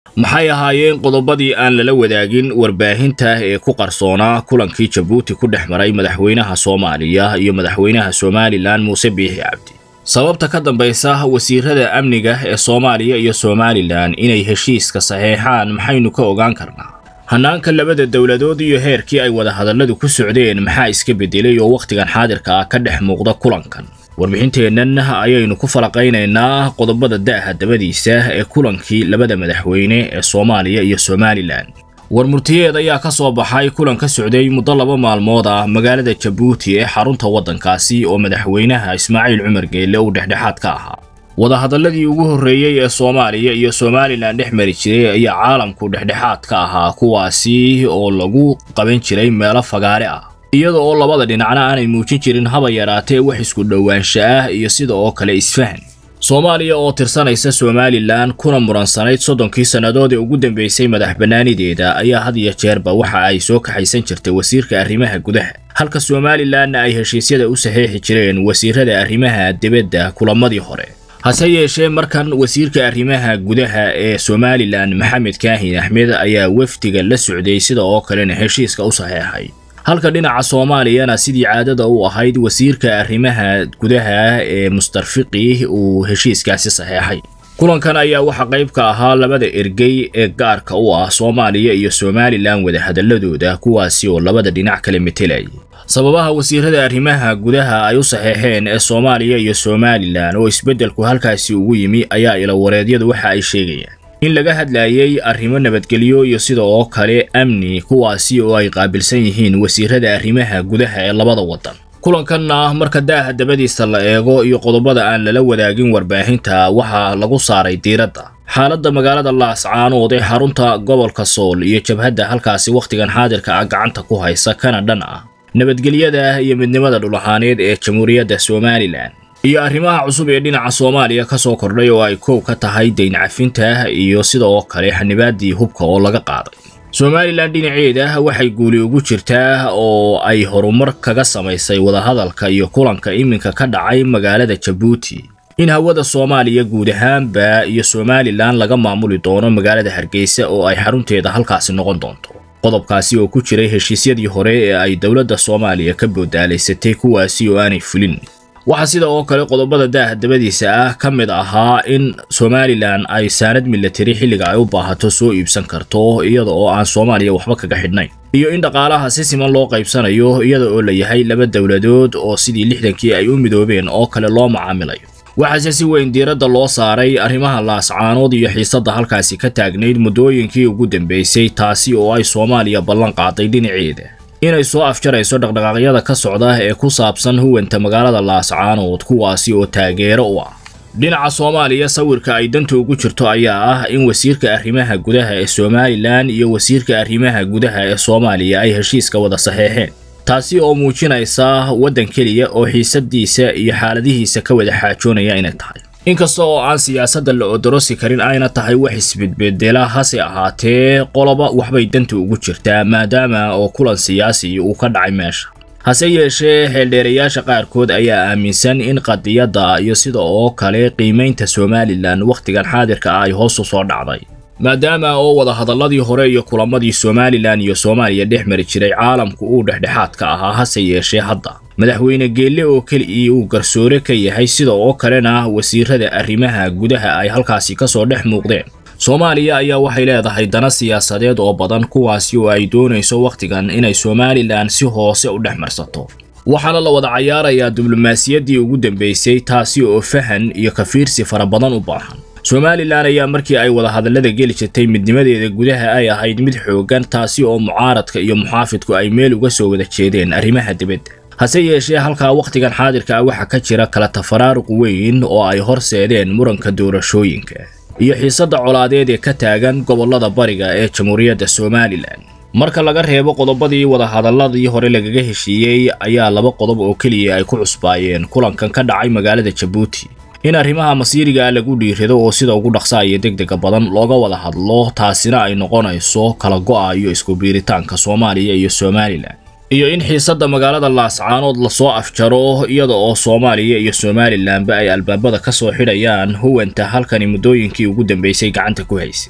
maxay ahaayeen qodobadii aan lala wadaagin warbaahinta ee ku qarsoonaa kulankii jabuuti ku dhex maray madaxweynaha soomaaliya iyo madaxweynaha somalilan muuse biixi cabdi sababta ka dambaysa wasiirada amniga ee soomaaliya iyo somalilan inay heshiiska saxeexaan maxaynu ka ogaan karnaa hannaanka labada dowladood iyo heerkii ay wadahadalladu ku socdeen maxaa iska beddelay oo wakhtigan xaadirka ah ka dhex muuqda kulankan warbixinteennan ayaynu ku falaqaynaynaa qodobada da'ha dabadiisa ee kulankii labada madaxweyne ee soomaaliya iyo somalilan war murtiyeed ayaa ka soo baxay kulan ka socday muddo laba maalmood ah magaalada jabuuti ee xarunta waddankaasi oo madaxweynaha ismaaciil cumar geelle uu dhexdhexaad ka ahaa wadahadalladii ugu horreeyey ee soomaaliya iyo somalilan dhex mari jiray ayaa caalamku dhexdhexaad ka ahaa kuwaasi oo lagu qaban jiray meelo fagaare ah iyada oo labada dhinacna aanay muujin jirin haba yaraatee wax isku dhowaansha ah iyo sida oo kale isfahan soomaaliya oo tirsanaysa somalilan kuna muransanayd soddonkii sannadood ee ugu dambeysay madax bannaanideeda ayaa had iyo jeerba waxa ay soo kaxaysan jirtay wasiirka arrimaha gudaha halka somalilanna ay heshiisyada u saxeexi jireen wasiirada arrimaha dibadda kulamadii hore hase yeeshee markan wasiirka arrimaha gudaha ee somalilan maxamed kaahin axmed ayaa wafdiga la socday sida oo kalena heshiiska u saxeexay halka dhinaca soomaaliyana sidii caadada u ahayd wasiirka arrimaha gudaha ee mustarfiqi uu heshiiskaasi saxeexay kulankan ayaa waxaa qayb ka ahaa labada ergey ee gaarka u ah soomaaliya iyo somalilan wadahadalladooda kuwaasi oo labada dhinac kala metelayay sababaha wasiirada arrimaha gudaha ay u saxeexeen ee soomaaliya iyo somalilan oo isbeddelku halkaasi ugu yimi ayaa ilawareedyadu waxa ay sheegayaan in laga hadlayay arrimo nabadgelyo iyo sida oo kale amni kuwaasi oo ay qaabilsan yihiin wasiirada arrimaha gudaha ee labada waddan kulankanna marka daaha dabadiisa la eego iyo qodobada aan lala wadaagin warbaahinta waxaa lagu saaray diiradda xaaladda magaalada laascaanood ee xarunta gobolka sool iyo jabhadda halkaasi wakhtigan xaadirka ah gacanta ku haysa kana dhan ah nabadgelyada iyo midnimada dhulahaaneed ee jamhuuriyadda somalilan iyo arrimaha cusub ee dhinaca soomaaliya ka soo kordhay oo ay koow ka tahay dayn cafinta iyo sida oo kale xanibaaddii hubka oo laga qaaday somalilan dhinaceeda waxay guuli ugu jirtaa oo ay horumar kaga samaysay wadahadalka iyo kulanka iminka ka dhacay magaalada jabuuti in hawada soomaaliya guud ahaanba iyo somalilan laga maamuli doono magaalada hargeysa oo ay xarunteeda halkaasi noqon doonto qodobkaasi oo ku jiray heshiisyadii hore ee ay dowladda soomaaliya ka boodaalaysatay kuwaasi oo aanay fulin waxaa sida oo kale qodobada daaha dabadiisa ah ka mid ahaa in somalilan ay saanad milatari xilliga ay u baahato soo iibsan karto iyada oo aan soomaaliya waxba kaga xidhnayn iyo in dhaqaalaha si siman loo qaybsanayo iyada oo la yahay laba dowladood oo sidii lixdankii ay u midoobeen oo kale loo macaamilayo waxaase si weyn diiradda loo saaray arrimaha laascaanood iyo xiisadda halkaasi ka taagnayd muddooyinkii ugu dambeysay taasi oo ay soomaaliya ballan qaaday dhinaceeda inay soo afjarayso dhaqdhaqaaqyada ka socda ee ku saabsan huwanta magaalada laascaanood kuwaasi oo taageero u ah dhinaca soomaaliya sawirka ay danta ugu jirto ayaa ah in wasiirka arrimaha gudaha ee somalilan iyo wasiirka arrimaha gudaha ee soomaaliya ay heshiiska wada saxeexeen taasi oo muujinaysa waddan keliya oo xiisadiisa iyo xaaladihiisa ka wada xaajoonaya inay tahay inkasta oo aan siyaasadda la odorosi karin ayna tahay wax isbedbedela hase ahaatee qoloba waxbay danta ugu jirtaa maadaama oo kulan siyaasi uu ka dhacay meesha hase yeeshee xeeldheerayaasha qaarkood ayaa aaminsan in qadiyadda iyo sida oo kale qiimaynta somalilan wakhtigan xaadirka ah ay hoos u soo dhacday maadaama oo wadahadalladii hore iyo kulamadii somalilan iyo soomaaliya dhex mari jiray caalamku uu dhexdhexaad ka ahaa hase yeeshee hadda madaxweyne geelle oo keligii uu garsoore ka yahay sida oo kalena wasiirada arrimaha gudaha ay halkaasi ka soo dhex muuqdeen soomaaliya ayaa waxay leedahay dana siyaasadeed oo badan kuwaasi oo ay doonayso wakhtigan inay somalilan si hoose u dhex marsato waxaana la wada cayaarayaa diblomaasiyaddii ugu dambeysay taasi oo fahan iyo kafiirsi fara badan u baahan somalilan ayaa markii ay wadahadallada geli jirtay midnimadeeda gudaha ay ahayd mid xooggan taasi oo mucaaradka iyo muxaafidku ay meel uga soo wada jeedeen arrimaha dibadda hase yeeshee halkaa wakhtigan xaadirka ah waxaa ka jira kala tafaraaruq weyn oo ay horseedeen muranka doorashooyinka iyo xiisadda colaadeed ee ka taagan gobollada bariga ee jamhuuriyadda somalilan marka laga reebo qodobadii wadahadalladii hore lagaga heshiiyey ayaa laba qodob oo keliya ay ku cusbaayeen kulankan ka dhacay magaalada jabuuti in arrimaha masiiriga lagu dhiirado oo sida ugu dhaqsa iyo degdega badan looga wada hadlo taasina ay noqonayso kala go'a iyo isku biiritaanka soomaaliya iyo somalilan iyo in xiisadda magaalada laascaanood lasoo afjaro iyada oo soomaaliya iyo somalilanba ay albaabada ka soo xidhayaan huwanta halkani muddooyinkii ugu dambeysay gacanta ku haysay